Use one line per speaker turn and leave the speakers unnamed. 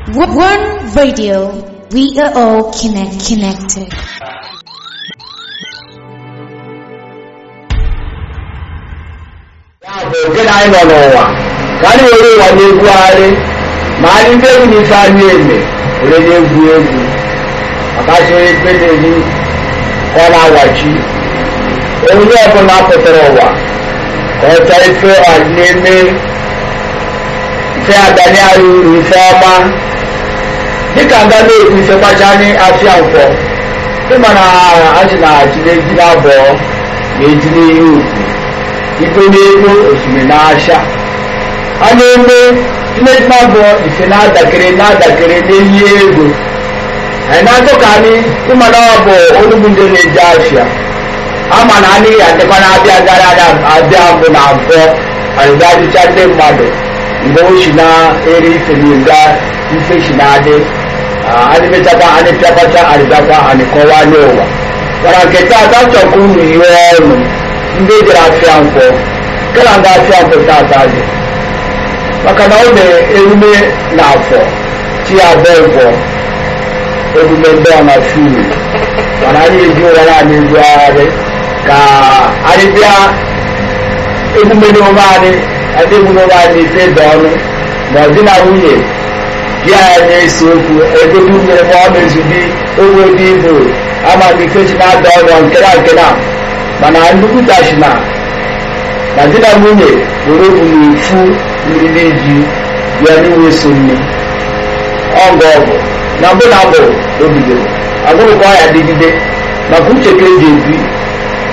One radio, we are all connect, connected.
ya bụ oge na anyị nọ n'ụwa ka anyị were ụwa na-egwugharị ma anyị ndị egwu na ife anyị eme were na-egwu egwu ọkachị ekpe na-eji ka ọ na-awachi onye ọbụla pụtara ụwa ka ọ chọọ ife ọdị na-eme ife adanye anyị uru ife ọma dịka nga na-ekwu ife kpacha anyị afịa nkwọ ịma na achị na achị na-eji na abụọ na-eji n'ihe ugwu ife n'ego osimiri na-acha a na-eme mmejima bụ ife na-adakere na-adakere n'eyi ego anyị na-atụ ka anyị ịma na ọ bụ onugbu ndị na-eji afịa ama na anyị adịkwa na-abịa gara abịa mbụ na abụọ arịga adịcha ndị mmadụ mgbe o si na-eri ife n'ịga ife si na-adị anyị mechakwa anyị pịakwacha arịgakwa anyị kọwaa nye ụwa mana nke taata chọkwa unu ihe ọnụ ndị jere afịa nkwọ kala nga afịa nkwọ tata dị maka na ọ na-emume na afọ chi abụọ nkwọ emume ndị ọ na furu mana anyị eji ụra anyị ezugharị ka anyị bịa emume n'ome anyị adị emume n'ome anyị ife dị ọnụ ma ọ dị na nwunye di anyị na-ese okwu ego dị nwere ma ọ na-ezubi ogbe dị ibu ama m ike chi na-ada ọnụ nke na nke na mana nnukwutachi na na di na nwunye were obu na-efu mmiri ji bịa n'iwe so nne ọgụ ọgụ na mbụ na abụ o bidoro agụrụkwa ya dịgide maka uche ka eji ebi